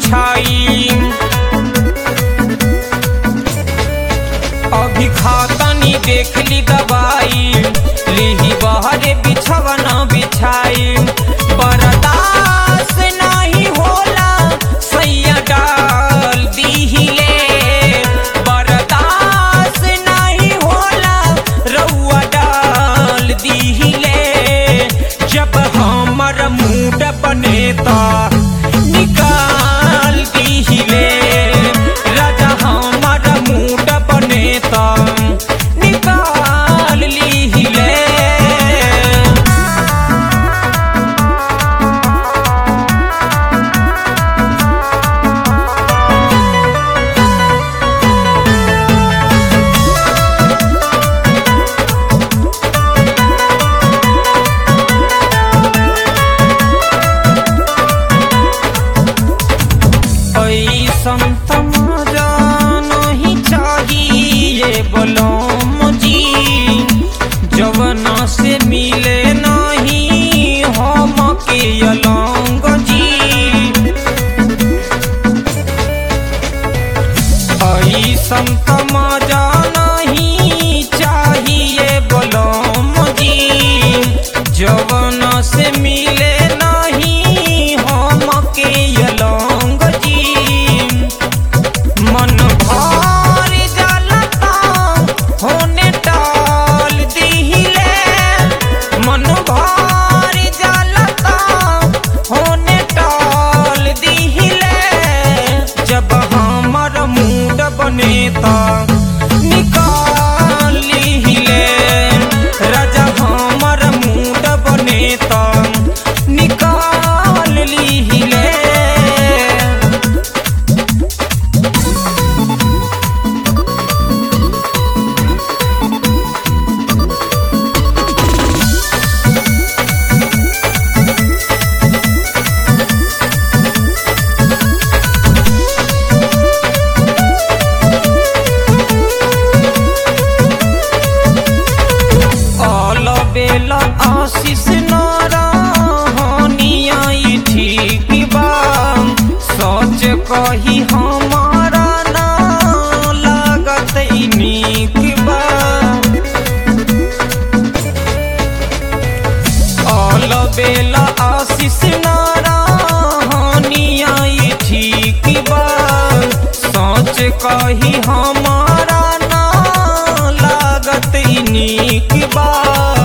बिछाई अभी खातनी देख ली दवाई लिही बहरे बिछवना बिछाई बर्दाश्त नहीं होला सैया डाल दीहिले बर्दाश्त नहीं होला रउआ डाल दीहिले जब हमर मूड बनेता निकाल दीहिले राजा हमर मूड बनेता निकाल लीहिले ऐसन तमाजा नहीं चाहिए बोलो मुझी जवना से मिले नहीं हम के अलंग जी ऐसन तमाजा नहीं चाहिए बोलो मुझी जवना से मिले नहीं हम के अलंग जी मन भर जलता होने टाल दिहिले मन भर जलता होने टाल दिहिले जब हमर मूड बनेता निकाल लिहिले राजा हमर मूड बनेता निकाल लिहिले all बेला आशीष नारायणिया ई ठीक बा सच कही हमारा ना लागत ई नीक बा all बेला आशीष नारायणिया ई ठीक बा सच कही हमारा ना लागत ई नीक बा